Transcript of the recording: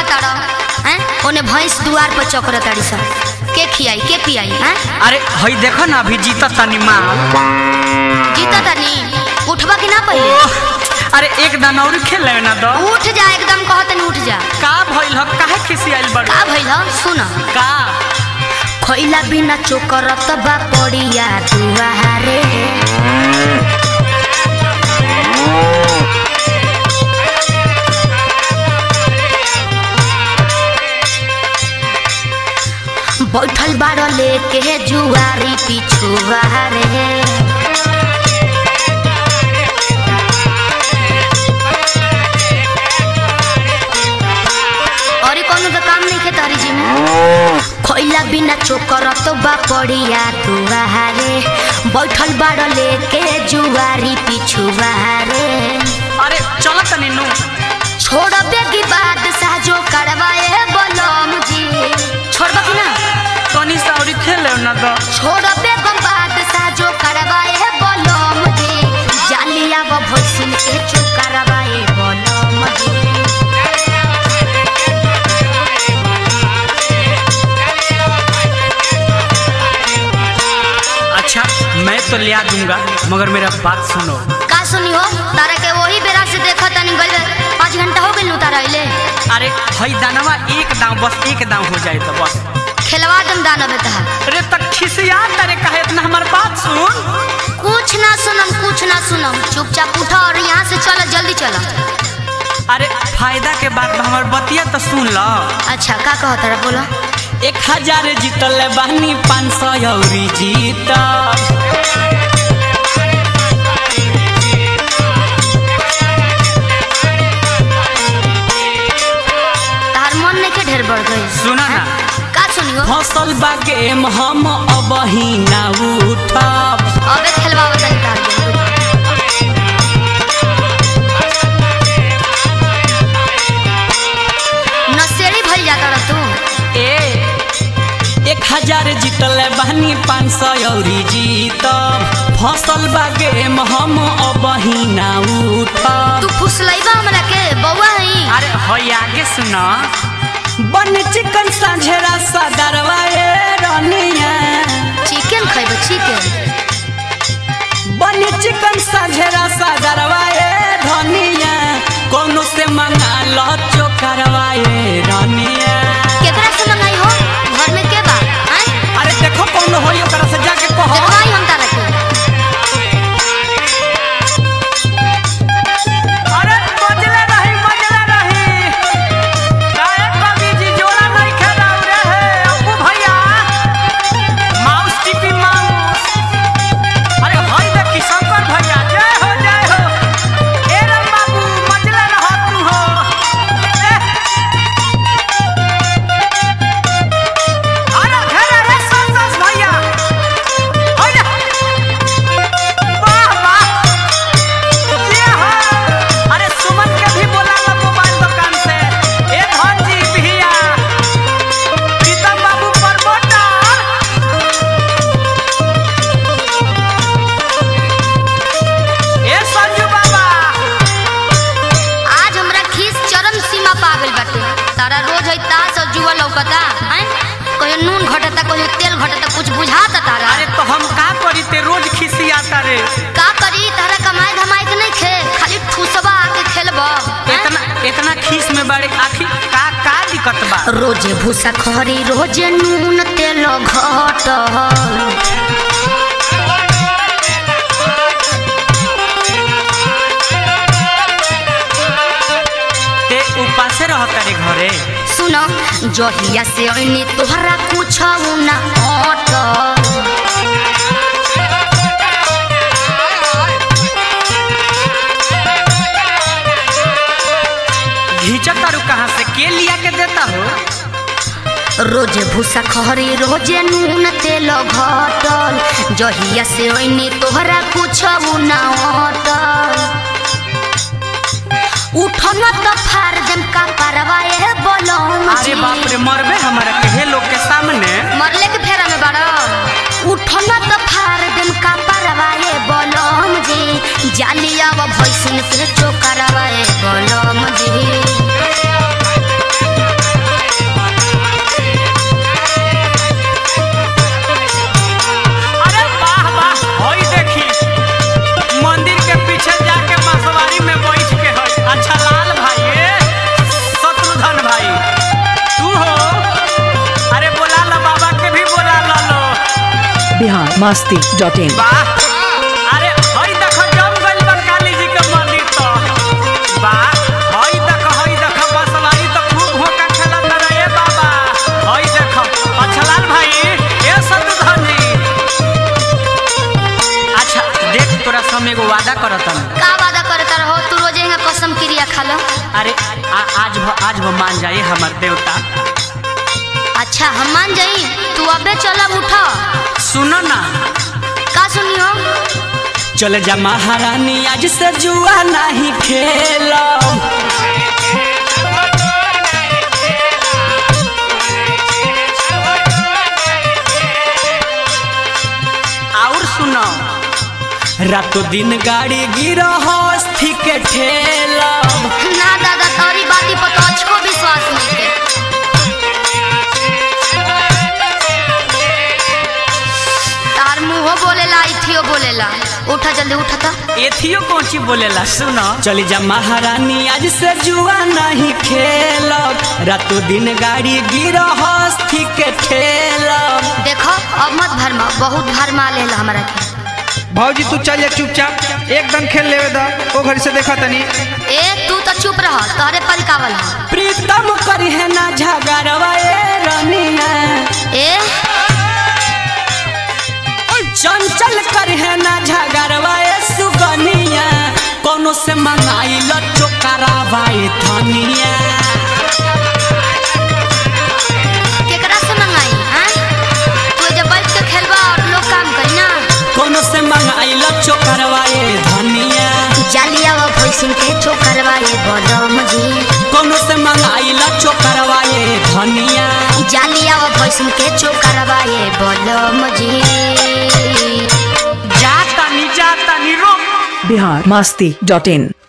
ताड़ा हैं ओने भैंस दुआर पर चौकर ताड़ी सन के खियाई के पियाई हैं अरे हई देखो ना अभी जीता तनी माल जीता तनी उठबा कि ना पहिले ओह, अरे एक दाना और खेल ले ना दो उठ जा एकदम कहो तनी उठ जा का भइल ह काहे खिसियाइल बड़ का भइल ह सुन का खइला बिना चोकर तबा पड़िया दुआरे बैठल बाड़ लेके जुआरी पिछुआरे और ई कौनो तो काम नहीं खे तारी जी में खइला बिना चोकर तो बा पड़िया दुआरे बैठल बाड़ लेके जुआरी पिछुआरे अरे चलो तनी नु छोड़ बेगी बात साजो करवाए बलम जी छोड़बा कि ना तनी सा और खेल ले ना दो छोड़ बेगम बात साजो करवाए बलम जी जालिया व भोसिन के चुप करवाए बलम जी अच्छा मैं तो लिया दूंगा मगर मेरा बात सुनो का सुनी हो तारा के वही बेरा से देखा तनी गइल पाँच घंटा हो गइल तारा अइले अरे हई दानवा एक दाव बस एक दाव हो जाए तो बस खेलवा दम दाना बेटा अरे तक खिसिया तारे कहे इतना हमार बात सुन कुछ ना सुनम कुछ ना सुनम चुपचाप उठा और यहाँ से चलो जल्दी चलो अरे फायदा के बाद हमार बतिया तो सुन लो अच्छा का कहो तारा बोलो एक हजार जीतल बानी पाँच सौ अउरी जीत तार मन नहीं के ढेर बढ़ गई सुना ना का सुनियो फसल बा गेम हम अब ही ना उठब अबे खेलवाओ तनी तार के नसेड़ी भइल जाता रह तू ए एक हजार जीतल बानी पाँच सौ अउरी जीतब फसल बा गेम हम अब ही ना उठब तू फुसलैबा हमरा के बौआ हई अरे हई आगे सुना बन चिकन साझेरा सदरवा ए रनिया चिकन खइबो चिकन बन चिकन साझेरा सदरवा ए धनिया कोनो से मंगा लो चोकरवा ए रनिया केकरा से मंगाई हो घर में के बा हैं अरे देखो कौन होई ओकरा से जाके कहो देखवाई हम तारा के अरे बजले रही बजले रही काहे कवि जी जोड़ा नहीं खेला रे हे अप्पू भैया माउस टिपी माउस अरे हई देखी शंकर भैया जय हो जय हो ए राम बाबू मजले रह तू हो ए अरे घेरे रे संतोष भैया हई रे वाह वाह ये हो। अरे सुमन के भी बोला ला मोबाइल दुकान से ए धन जी भैया प्रीतम बाबू प्रमोटर ए संजू बाबा आज हमरा खीस चरम सीमा पा गइल बाटे तारा रोज है तास और जुआ लौकता हैं कहियो नून घटता कहियो तेल घटता कुछ बुझाता तारा अरे तो हम का करी ते रोज खिसियाता रे का करी तारा कमाई धमाई के नहीं खे खाली ठूसबा आके खेलबा इतना इतना खीस में बड़े आखिर का का दिक्कत बा रोजे भूसा खरी रोजे नून तेल घट ते उपासे रहता रे घरे सुन जहिया से ऐनी तोहरा कुछ ना अट घींचत तारू कहाँ से के लिया के देता हो रोजे भूसा खरी रोजे नून तेल घटल जहिया से ऐनी तोहरा कुछ ना अटल उठन त फार देम का परवाए बोलम अरे बाप रे मरबे हमारा के लोग के सामने मरले के फेरा में बड़ा उठन त फार देम का परवाए बोलम जी जालिया व भैसिन से चोकरवाए बोलम जी masti dot in. वाह अरे हई देखो जम गइल बा काली जी के मंदिर तो वाह हई देखो हई देखो बसवारी तो खूब होका खेलत रहे बाबा हई देखो पछलाल भाई ए सतुधनी अच्छा देख तोरा समय एगो वादा करतन का वादा करता रहो तू रोजे यहाँ कसम क्रिया खा लो अरे आ, आज भ, आज वो मान जाए हमार देवता अच्छा हम मान जाई तू अबे चलब उठा सुनो ना का सुनियो चल जा महारानी आज से जुआ नहीं खेलो और सुनो रातों दिन गाड़ी गिरो हस्थी के ठेलो ना दादा तोरी बाती पर तो अच्छो विश्वास नहीं के तार मुंहो बोलेला इथियो बोलेला उठा जल्दी उठा तो एथियो कौची बोलेला सुनो चली जा महारानी आज से जुआ नहीं खेलो रातों दिन गाड़ी गिरो हस्थी के ठेलो देखो अब मत भरमा बहुत भरमा लेला हमरा के भौजी तू चल जा चुपचाप एकदम खेल लेवे दा ओ घर से देखा तनी ए तू तो चुप रह तोहरे परिकावल ह प्रीतम करी है ना झगड़वा ए रनिया ए चंचल करी है ना झगड़वा ए सुगनिया कोनो से मंगाई लो चोकरावा ए धनिया केकरा से मंगाई हैं तू जब बैठ के खेलबा और लोग काम करी ना कोनो से मंगाई लो चोकरावा ए धनिया जालिया व भैसिन के चोकरवा ये बलम जी कोनो से मंगाई लो चोकरावा ए धनिया जालिया व भैसिन के चोकरवा ये बलम जी जाता नी जाता नी रो Bihar masti dot in.